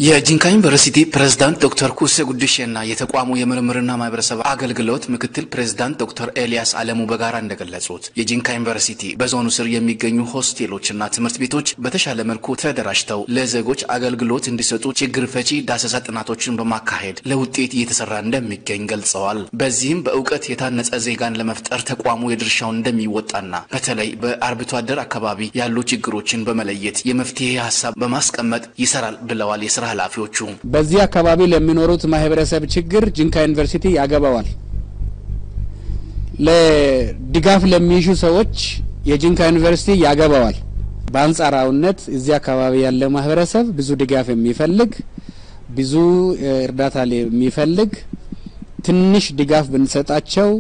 የጂንካ ዩኒቨርሲቲ ፕሬዝዳንት ዶክተር ኩሴ ጉድሼና የተቋሙ የምርምርና ማህበረሰብ አገልግሎት ምክትል ፕሬዝዳንት ዶክተር ኤልያስ አለሙ በጋራ እንደገለጹት የጂንካ ዩኒቨርሲቲ በዞኑ ስር የሚገኙ ሆስቴሎችና ትምህርት ቤቶች በተሻለ መልኩ ተደራጅተው ለዜጎች አገልግሎት እንዲሰጡ ችግር ፈቺ ዳሰሳ ጥናቶችን በማካሄድ ለውጤት እየተሰራ እንደሚገኝ ገልጸዋል። በዚህም በእውቀት የታነጸ ዜጋን ለመፍጠር ተቋሙ የድርሻውን እንደሚወጣና በተለይ በአርብቶ አደር አካባቢ ያሉ ችግሮችን በመለየት የመፍትሄ ሀሳብ በማስቀመጥ ይሰራል ብለዋል። የስራ ኃላፊዎቹ በዚህ አካባቢ ለሚኖሩት ማህበረሰብ ችግር ጂንካ ዩኒቨርሲቲ ያገባዋል። ለድጋፍ ለሚሹ ሰዎች የጂንካ ዩኒቨርሲቲ ያገባዋል። በአንጻራዊነት እዚህ አካባቢ ያለ ማህበረሰብ ብዙ ድጋፍ የሚፈልግ ብዙ እርዳታ የሚፈልግ ትንሽ ድጋፍ ብንሰጣቸው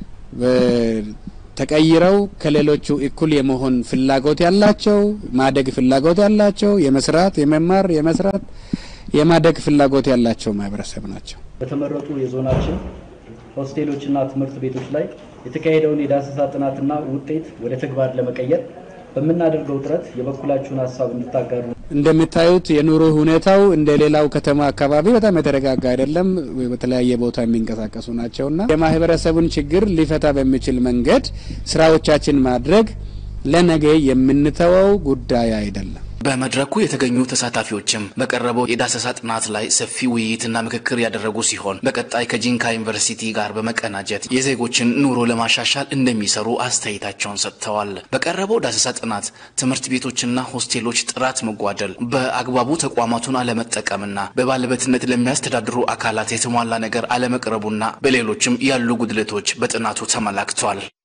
ተቀይረው ከሌሎቹ እኩል የመሆን ፍላጎት ያላቸው ማደግ ፍላጎት ያላቸው የመስራት የመማር የመስራት የማደግ ፍላጎት ያላቸው ማህበረሰብ ናቸው። በተመረጡ የዞናችን ሆስቴሎችና ትምህርት ቤቶች ላይ የተካሄደውን የዳሰሳ ጥናትና ውጤት ወደ ተግባር ለመቀየር በምናደርገው ጥረት የበኩላችሁን ሀሳብ እንድታጋሩ። እንደምታዩት የኑሮ ሁኔታው እንደ ሌላው ከተማ አካባቢ በጣም የተረጋጋ አይደለም። በተለያየ ቦታ የሚንቀሳቀሱ ናቸውና የማህበረሰቡን ችግር ሊፈታ በሚችል መንገድ ስራዎቻችን ማድረግ ለነገ የምንተወው ጉዳይ አይደለም። በመድረኩ የተገኙ ተሳታፊዎችም በቀረበው የዳሰሳ ጥናት ላይ ሰፊ ውይይትና ምክክር ያደረጉ ሲሆን በቀጣይ ከጂንካ ዩኒቨርሲቲ ጋር በመቀናጀት የዜጎችን ኑሮ ለማሻሻል እንደሚሰሩ አስተያየታቸውን ሰጥተዋል። በቀረበው ዳሰሳ ጥናት ትምህርት ቤቶችና ሆስቴሎች ጥራት መጓደል፣ በአግባቡ ተቋማቱን አለመጠቀምና በባለቤትነት ለሚያስተዳድሩ አካላት የተሟላ ነገር አለመቅረቡና በሌሎችም ያሉ ጉድለቶች በጥናቱ ተመላክቷል።